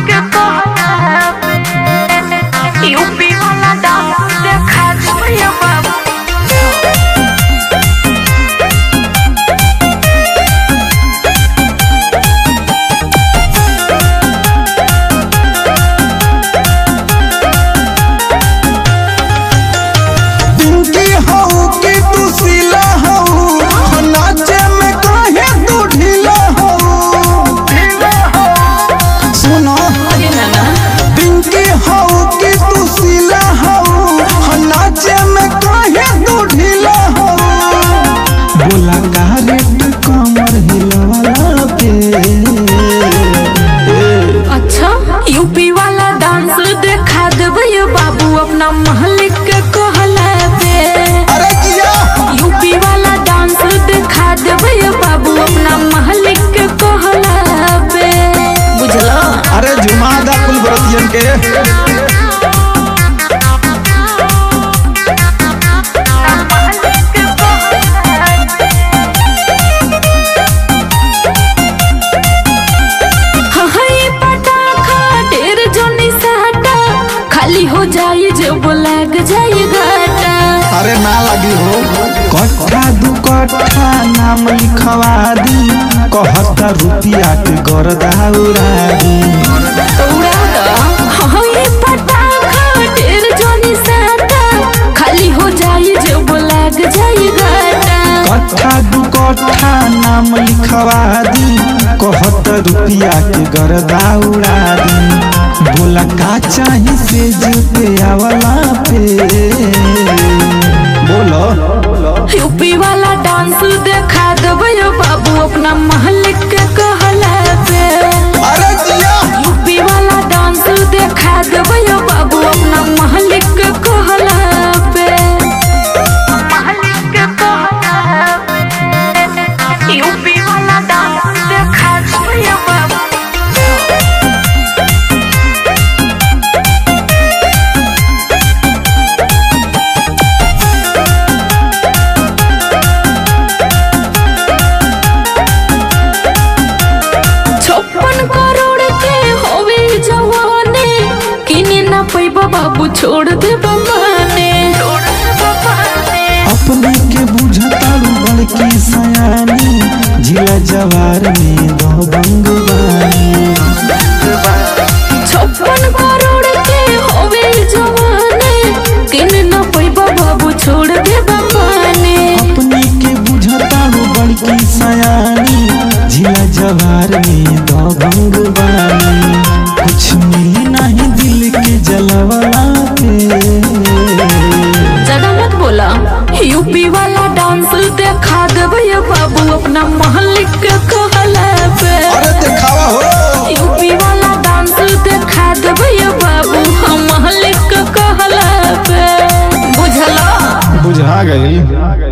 के कहला पे यूपी वाला डांस देखा छोड़िए बाबू पिंकी हऊ कि तू सिला हऊ नाचे में काहे तू ढीला हऊ सुनो पिंकी हऊ कि तू सिला हऊ नाचे में काहे तू ढीला हऊ बोला का रेट कमर हिलवाला पे अच्छा यूपी वाला डांस देखा देबै बाबू अपना महल के कहला पे अरे किया यूपी वाला डांस देखा देबै बाबू अपना महल के कहला पे बुझलो अरे जुमा दा कुल व्रतियन के हई पटाखा ढेर जोनी साटा खाली हो जाई जब लग जाई घाटा अरे ना लगी हो कट्ठा दू कट्ठा नाम लिखवा दी कहता रुपिया के गरदा उड़ा दी उड़ा दा हई पटाखा ढेर जोनी साटा खाली हो जाई जब लग जाई घाटा कट्ठा दू कट्ठा नाम लिखवा दी कहता रुपिया के गरदा उड़ा दी बोला का चाही से जुते आवला पे बोलो यूपी वाला डांस देखा देबै बाबू अपना महल के कहला पे अरे जिया यूपी वाला डांस देखा देबै बाबू अपना महल के कहला पे महल के कहला पे यूपी वाला डांस देखा देबै बाबू छप्पन करोड़ के होवे जवाने किने ना पैबा बाबू छोड़ दे बमाने अपने के बुझतारू बड़की सयानी जिला जवार में दो बंगवानी छप्पन करोड़ के होवे जवाने किने ना पैबा बाबू छोड़ दे बमाने अपने के बुझतारू बड़की सयानी जिला जवार में दो बंगवानी कुछ मिली नहीं दिल के जलवाला पे ज्यादा मत बोला यूपी वाला डांस देखा देबै बाबू अपना महल के कहला पे अरे दिखावा हो यूपी वाला डांस देखा देबै बाबू हम महल के कहला पे बुझला बुझा गई